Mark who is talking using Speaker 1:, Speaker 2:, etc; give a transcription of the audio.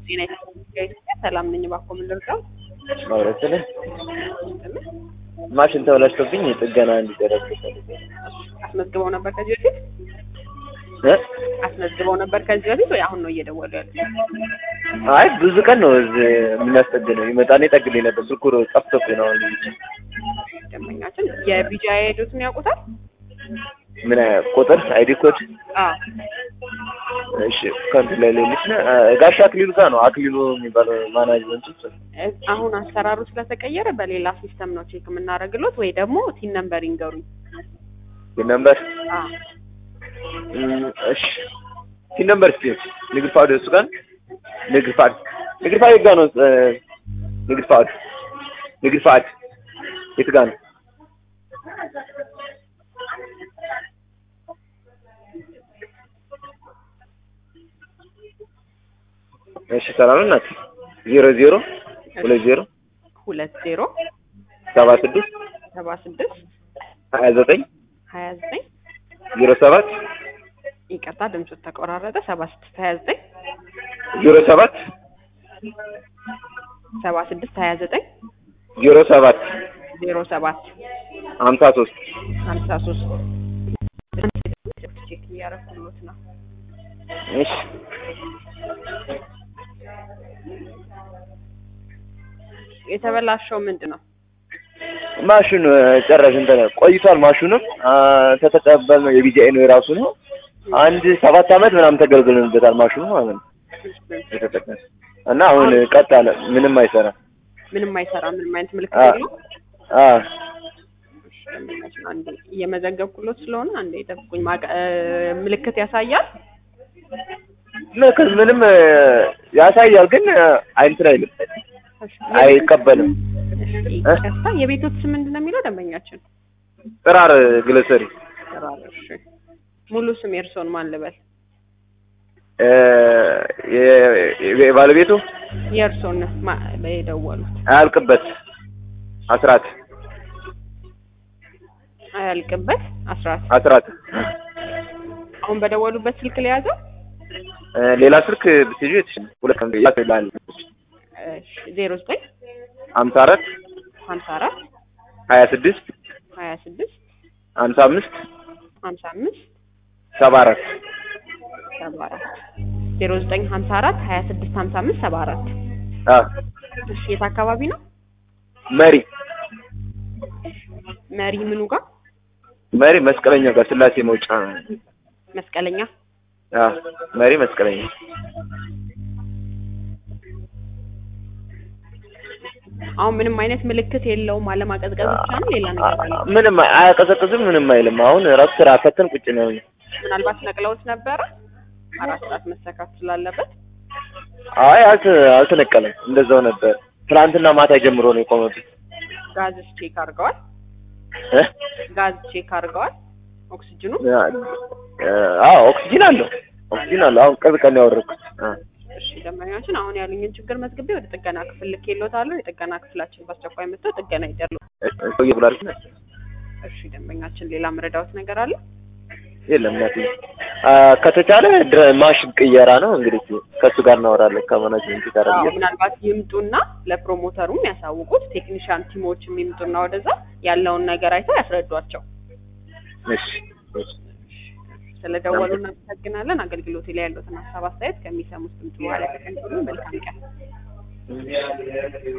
Speaker 1: ጤና ኢትዮጵያ ሰላም ነኝ። እባክዎ ምን ልርዳው?
Speaker 2: ማውራት ስለ ማሽን ተበላሽቶብኝ ጥገና እንዲደረግ
Speaker 1: አስመዝግበው ነበር ከዚህ በፊት
Speaker 2: እ
Speaker 1: አስመዝግበው ነበር ከዚህ በፊት ወይ አሁን ነው እየደወሉ ያሉት?
Speaker 2: አይ ብዙ ቀን ነው እዚህ የምናስጠግነው ይመጣና ይጠግልኝ ነበር። ስልኩ ጠፍቶብኝ ነው አሁን ልጅ
Speaker 1: ደንበኛችን የቢጃ ሄዱትን ያውቁታል?
Speaker 2: ምን ቁጥር አይዲ ኮድ
Speaker 1: አዎ
Speaker 2: እሺ ከንቱ ላይ ሌሎች ጋሽ አክሊሉ ጋር ነው አክሊሉ የሚባለው ማናጅመንት ውስጥ
Speaker 1: እ- አሁን አሰራሩ ስለተቀየረ በሌላ ሲስተም ነው ቼክ የምናደርግሎት ወይ ደግሞ ቲን ነምበር ይንገሩኝ።
Speaker 2: ነምበር
Speaker 1: አዎ
Speaker 2: እሺ ሲ ነምበር እስቲ ንግድ ፋውድ እሱ ጋር ንግድ ፋውድ ንግድ ፋውድ ጋር ነው እ፣ ንግድ ፋውድ ንግድ ፋውድ የት ጋር ነው? እሺ ሰላም ናት። ዜሮ ዜሮ ሁለት ዜሮ
Speaker 1: ሁለት ዜሮ
Speaker 2: ሰባ ስድስት
Speaker 1: ሰባ ስድስት
Speaker 2: ሀያ ዘጠኝ
Speaker 1: ሀያ ዘጠኝ
Speaker 2: ዜሮ ሰባት
Speaker 1: ይቅርታ ድምፁ ተቆራረጠ። ሰባ ስድስት ሀያ ዘጠኝ
Speaker 2: ዜሮ ሰባት
Speaker 1: ሰባ ስድስት ሀያ ዘጠኝ
Speaker 2: ዜሮ ሰባት
Speaker 1: ዜሮ ሰባት
Speaker 2: ሀምሳ ሶስት
Speaker 1: ሀምሳ ሶስት ቼክ እያደረኩሎት ነው።
Speaker 2: እሺ
Speaker 1: የተበላሸው ምንድን ነው?
Speaker 2: ማሽኑ ጨረሽ እንትን ቆይቷል። ማሽኑም አ፣ ተተቀበልነው የቢጂአይ ነው የራሱ ነው። አንድ ሰባት አመት ምናምን ተገልግለንበታል ማሽኑ ማለት ነው የተጠቀመ እና አሁን ቀጥ አለ። ምንም አይሰራም።
Speaker 1: ምንም አይሰራም። ምንም አይነት ምልክት
Speaker 2: አ
Speaker 1: የለውም።
Speaker 2: አ
Speaker 1: እሺ፣ ደንበኛችን አንዴ እየመዘገብኩሎት ስለሆነ አንዴ ጠብቁኝ። ማቀ- እ፣ ምልክት ያሳያል።
Speaker 2: ምልክት ምንም እ፣ ያሳያል ግን እ፣ እንትን አይልም፣
Speaker 1: እሺ፣
Speaker 2: አይቀበልም።
Speaker 1: እሺ፣ ይቅርታ የቤቶት ስም ምንድን ነው የሚለው ደንበኛችን?
Speaker 2: ጥራር ግለሰሪ
Speaker 1: ጥራር። እሺ፣ ሙሉ ስም የእርስዎን ማን ልበል?
Speaker 2: እ፣ የ- የ- ባለቤቱ
Speaker 1: የእርስዎን ማ- የደወሉት
Speaker 2: አያልቅበት አስራት
Speaker 1: አያልቅበት አስራት
Speaker 2: አስራት
Speaker 1: አሁን በደወሉበት ስልክ ለያዘው
Speaker 2: እ፣ ሌላ ስልክ ብትይዙ የተሻለ ሁለት ቀን ይላል
Speaker 1: ዜሮ ዘጠኝ
Speaker 2: ሀምሳ አራት
Speaker 1: ሀምሳ አራት
Speaker 2: ሀያ ስድስት
Speaker 1: ሀያ ስድስት
Speaker 2: ሀምሳ አምስት
Speaker 1: ሀምሳ አምስት
Speaker 2: ሰባ አራት
Speaker 1: ሰባ አራት ዜሮ ዘጠኝ ሀምሳ አራት ሀያ ስድስት ሀምሳ አምስት ሰባ አራት
Speaker 2: አ
Speaker 1: እሺ የት አካባቢ ነው
Speaker 2: መሪ
Speaker 1: መሪ ምኑ ጋር
Speaker 2: መሪ መስቀለኛ ጋር ስላሴ መውጫ
Speaker 1: መስቀለኛ
Speaker 2: አ መሪ መስቀለኛ
Speaker 1: አሁን ምንም አይነት ምልክት የለውም አለማቀዝቀዝ ብቻ ነው ሌላ ነገር አለ
Speaker 2: ምንም አያቀዘቅዝም ምንም አይልም አሁን ራሱ ስራ ፈተን ቁጭ ነው
Speaker 1: ምናልባት ነቅለውት ነበረ አራት ሰዓት መሰካት ስላለበት
Speaker 2: አይ አልተ አልተነቀለም እንደዛው ነበር ትናንትና ማታ ጀምሮ ነው የቆመብኝ
Speaker 1: ጋዝስ ቼክ አድርገዋል
Speaker 2: እ
Speaker 1: ጋዝ ቼክ አድርገዋል ኦክሲጅኑ
Speaker 2: አዎ ኦክሲጂን አለው ኦክሲጂን አለው አሁን ቅርብ ቀን ያወረድኩት አ
Speaker 1: እሺ ደንበኛችን አሁን ያሉኝን ችግር መዝግቤ ወደ ጥገና ክፍል ልኬልዎታለሁ የጥገና ክፍላችን በአስቸኳይ መጥተው ጥገና ይደርሉ
Speaker 2: ሰውዬ ብሏል
Speaker 1: እሺ ደንበኛችን ሌላ መረዳዎት ነገር አለ
Speaker 2: የለም እናቴ አ ከተቻለ ድረ- ማሽን ቅየራ ነው እንግዲህ ከእሱ ጋር እናወራለን ከማናጅመንት ጋር
Speaker 1: አዎ፣
Speaker 2: ብዬ
Speaker 1: ምናልባት ይምጡና ለፕሮሞተሩም ያሳውቁት ቴክኒሻን ቲሞችም ይምጡና ወደዛ ያለውን ነገር አይተው ያስረዷቸው
Speaker 2: እሺ እሺ
Speaker 1: ስለደወሉ እናመሰግናለን አገልግሎት ላይ ያሉትን ሀሳብ አስተያየት ከሚሰሙት ድምጽ በኋላ ተቀንጥሉ መልካም ቀን